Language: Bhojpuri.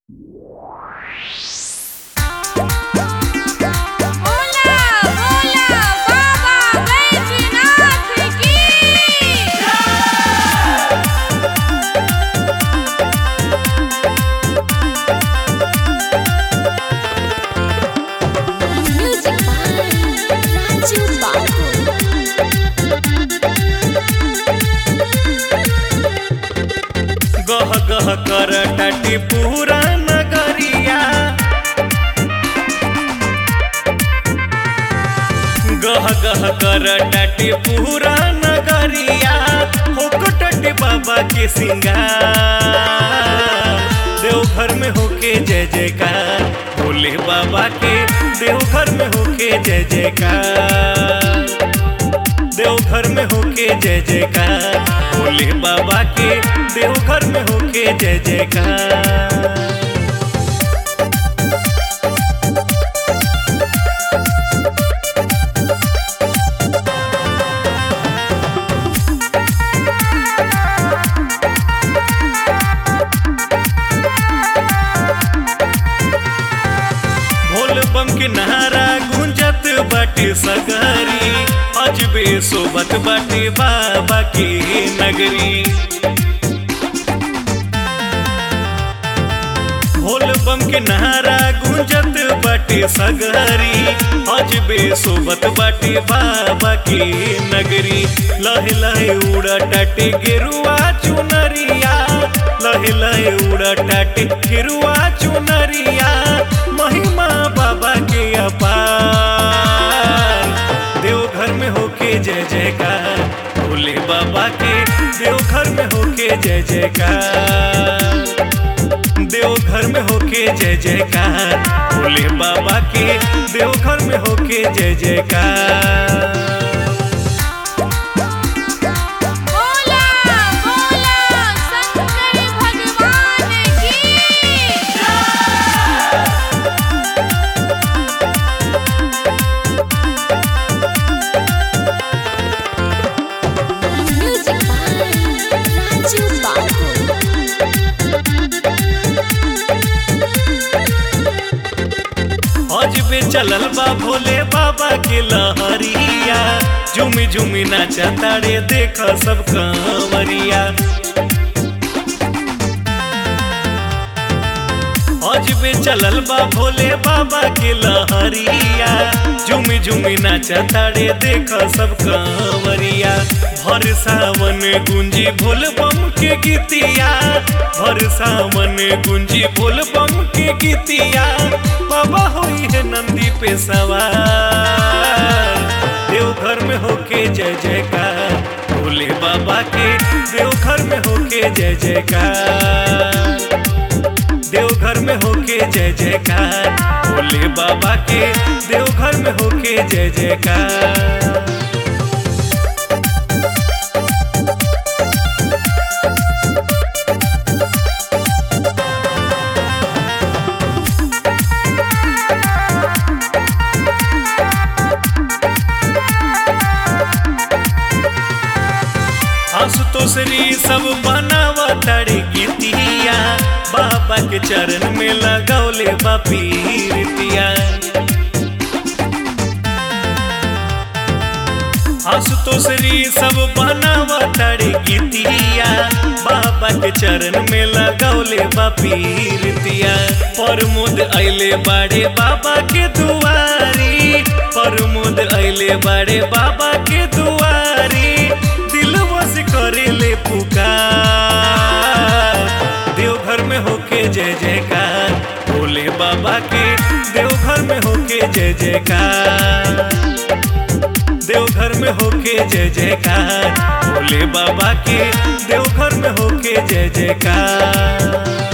भोला भोला बाबा बैजनाथ की Music by Raju Babu. गह गह कर टाटी पूरा नगरिया गह गह कर टाटी पूरा नगरिया होकटटी बाबा के सिंगार देवघर में होके जय जयकार भोले बाबा के देवघर में होके जय जयकार देवघर में होके जय जयकार भोले बाबा के देवघर में होके जय जयकार भोल बम के नारा गुंजत बाटे सगरी अजबे सोबत बाटे बाबा के नगरी भोल बम के नारा गुंजत बाटे सगरी अजबे सोबत बाटे बाबा के नगरी लहे लहे उड़ा टाटे गेरुआ चुनरिया लहे लहे उड़ा टाटे गेरुआ चुनरिया महिमा बाबा के अपार देवघर में होके जय जयकार भोले बाबा के देवघर में होके जय जयकार देवघर में होके जय जयकार भोले बाबा के देवघर में होके जय जयकार भोला भोला शंकर भगवान की Music by Raju Babu. अजबे चलल बा भोले बाबा के लहरिया झुमी झुमी नाचा तारे देख सब कंवरिया अजबे चलल बा भोले बाबा के लहरिया झुमी झुमी नाचा तारे देख सब कंवरिया भर सावन गुंजी भोल बम के गीतिया भर सावन गुंजी भोल बम के गीतिया बाबा होई है नंदी पे सवार देवघर में होके जय जयकार भोले बाबा के देवघर में होके जय जयकार देवघर में होके जय जयकार भोले बाबा के देवघर में होके जय जयकार आशुतोषरी सब बनावा तड़े गीतिया बाबा के चरण में लगौले बापीरितिया आशुतोषरी सब बनावा तड़े गीतिया बाबा के चरण में लगौले बापीरितिया प्रमोद अइले बाड़े बाबा के दुआरी प्रमोद अइले बाड़े बाबा के दुआरी दिल बस करेले पुकार देवघर में होके जय जयकार भोले बाबा के देवघर में होके जय जयकार देवघर में होके जय जयकार भोले बाबा के देवघर में होके जय जयकार